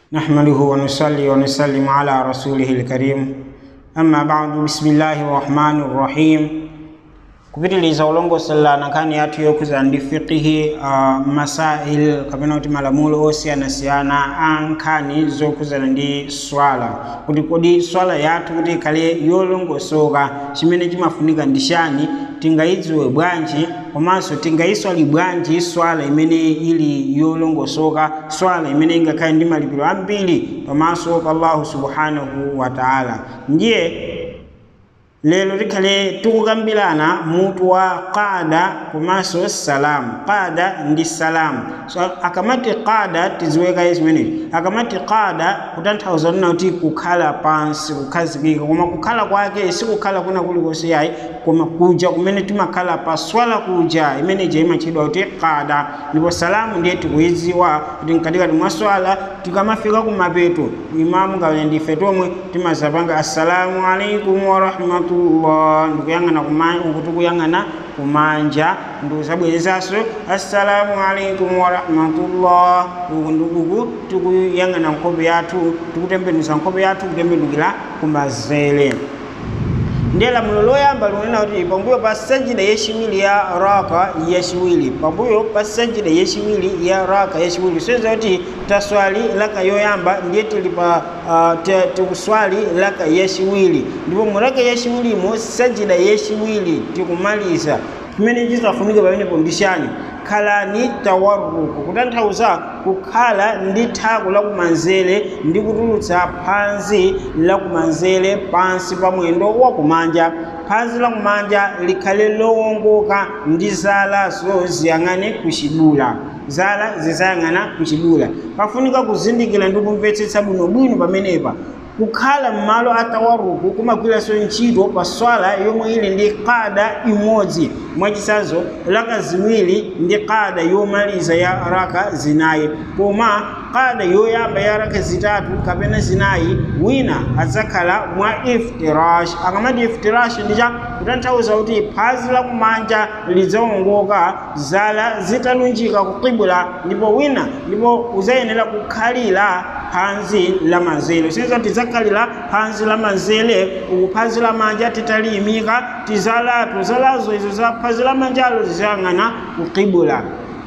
نحمده ونصلي ونسلم على رسوله الكريم أما بعد بسم الله الرحمن الرحيم kupitiliza ulongosela nkhani yathu yokhuza ndi fiqihi uh, masail kapena kuti malamulo osiyanasiyana a nkhani zokhuzana ndi swala kuti kodi swala yathu kuti ikhale yolongosoka chimene chimafunika ndi chani tingayidziwe bwanji komanso tingayiswali bwanji swala imene ili yolongosoka swala imene ingakhale ndi malipiro ambiri pamaso pa allahu subhanahu wa taala ndiye lero tikhale tikukambirana mutu wa qada komanso salamu qada ndi salamu so akamati qada tiziwekaye zimenezi akamati qada kutanthauza nina kuti kukhala pansi kukhazikika koma kukhala kwake sikukhala kuna kulikonse yayi koma kuja kumene timakhala pa swala kuja imeneja imatchedwa kuti qada ndipo salamu ndiye tikuyidziwa kuti mkatikati mwa swala tikamafika kumapeto imamu ngawene ndife tomwe timazapanga assalamu alaikum warahmatu rahmatullah ndikuyang'ana kuti kuyang'ana kumanja ndikuzabwerezanso assalamu alaikum warahmatullah uku ndikuku tikuyang'ana nkhope yathu tikutembenuza nkhope yathu kutembenukira kumanzere ndiye lamulo loyamba likunena kuti pambuyo pa sajida yachiwiri ya raka yachiwiri pambuyo pa sajida yachiwiri ya raka yachiwiri soyeza kuti taswali laka yoyamba ndiye tili pa uh, tikuswali laka yachiwiri ndipo mu laka yachiwirimo sajida yachiwiri tikumaliza chimene chizafunika pamenepo ndi chani khalani tawarruku kutanthauza kukhala ndi thako lakumanzere ndi kutulutsa phansi lakumanzere pansi pa mwendo wakumanja phansi lakumanja likhale lowongoka ndi zalazo ziyang'ane kuchidula zala zizayang'ana kuchidula pafunika kuzindikira ndi kumvetsetsa bwinobwino pamenepa kukhala m'malo atawaruku kumagwiranso ntchito pa swala yomwe ili ndi kada imodzi mwachisanzo laka ziwiri ndi kada yomaliza ya raka zinayi koma kada yoyamba ya raka zitatu kapena zinayi wina adzakhala mwa iftirash akamati iftirash ndicha kutanthauza kuti phazi lakumanja lidzawongoka zala zitalunjika kukibula ndipo wina ndipo uzayenera kukhalira phansi la manzere sinza tidzakhalira phansi la manzere uku phansi la manja titaliyimika tizalatu zalazo izo za phansi la manjalo zizayang'ana kukibula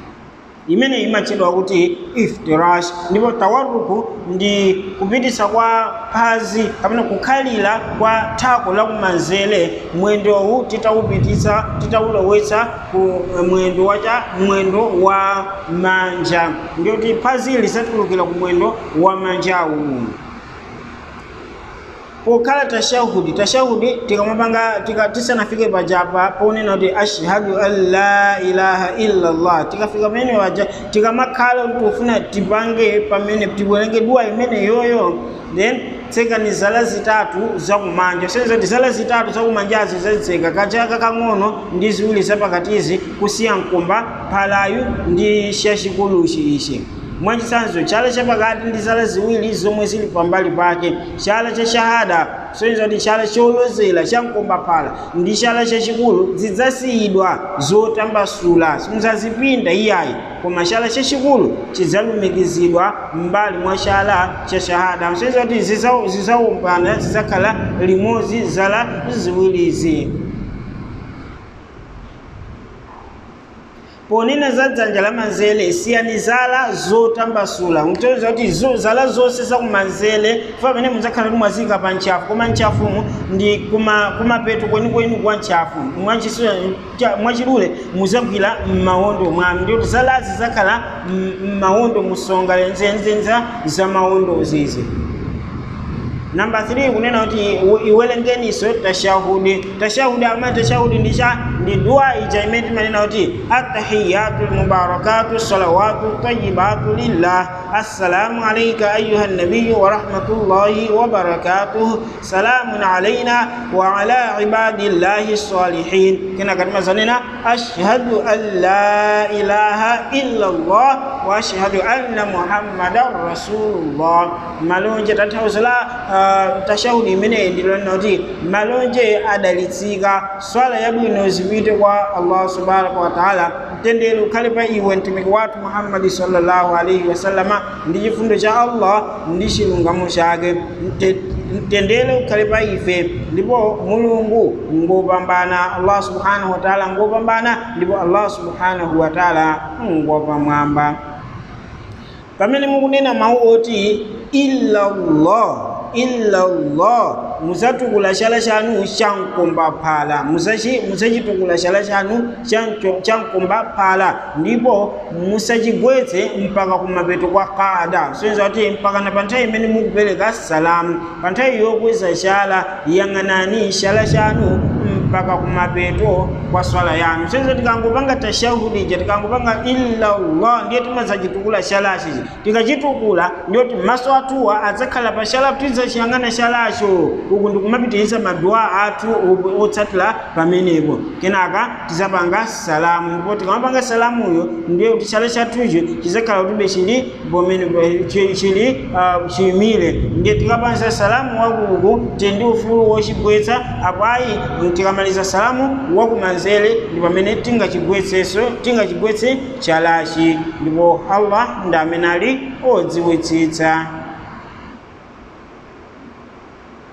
imene imatchedwa kuti iftirash ndipo tawaruku ndi kupitisa kwa phazi kapena kukhalira kwa thako lakumanzere mwendowu titawupitisa titawulowetsa ku mwendo wacha mwendo wa manja ndiyoti phazi lisatulukira ku mwendo wa manjawu pokhala tashahudi tashahudi tikamapanga tika, tisanafike pajapa ponena kuti ashhadu an la ilaha illallah tikafika pamene paja tikamakhala kuti ufuna tipange pamene tibwerenge dua imene yoyo then tsekani zala zitatu zakumanja senza kuti zala zitatu zakumanjazi zazitseka kachaka kang'ono ndi ziwiri zapakatizi kusiya mkomba phalayu ndi chachikuluchi ichi mwachisanzo chala chapakati ndi zala ziwiri zomwe zili pambali pake chala cha shahada soyenza kuti chala cholozera cha mkombaphala ndi chala chachikulu zidzasiyidwa zotambasula simuzazipinda iyayi koma chala chachikulu chidzalumikizidwa m'mbali mwa chala cha shahada soyenza kuti zidzaumbana zidzakhala limodzi zala ziwirizi ponena za dzanja la manzere siyani zala zotambasula mkutoza kuti zo, zala zonse zakumanzere fa pamene mudzakhala timwazika pa ntchafu koma ntchafumu ndi kumapeto kwenikweni kwa ntchafu mwachidule muzagwira m'mawondo mwanu ndikuti zalazi zakhala m'mawondo musonga lenzenzenza za mawondo zizi namba 3 kunena kuti iwerengeniso tashahudi tashahudi amati tashahudi ndicha ndi dua ija imene timanena kuti attahiyatu lmubarakatu salawatu tayibatu lillah assalamu alaika ayuha nabiyu wa rahmatullahi wa barakatuh salamun alaina wa ala ibadillahi salihin kena katima zanena ashhadu an la ilaha illa allah wa ashhadu anna muhammadan rasulullah malonje tathauzala uh, tashahudi imeneyi ndilonena kuti malonje adalitsika swala yabwino zipite kwa allah subhanahu wa taala mtendere ukhale pa iwe mtumiki wathu muhammadi sallallahu alaihi wasallama ndi chifundo cha allah ndi chilungamo chake Mte- mtendere ukhale pa ife ndipo mulungu ngopambana allah subhanahu wa taala ngopambana ndipo allah subhanahu wa taala ngopamwamba pamene mukunena mawu oti illallah illallah musatukula chala chanu chankomba phala musachi musachitukula chala chanu chancho- chankomba phala ndipo musachigwetse mpaka kumapeto kwa kada soyenza kuti mpaka na pa nthawi imene mukupereka salamu pa nthawi yokweza chala yang'anani chala chanu mpaka kumapeto kwa swala yanu senza tikangopanga tashahudi ija tikangopanga illallah ndiye timazachitukula chalachi tikachitukula ndiyoti maso athuwa adzakhala pa chala tidzachiyang'ana chalacho uku ndikumapitiriza maduwa athu o- otsatira pamenepo kenaka tizapanga salamu ndipo tikamapanga salamuyo ndiye kuti chala chathucho chizakhala kutibe chili pomene chi- chili ah, chiyimire ndiye tikapanza salamu wakuku tindi ufulu wochigwetsa apo ayi tikamaliza salamu wakumanzere ndi pamene tingachigwetseso tingachigwetse chalachi ndipo allah ndi amene ali odziwitsitsa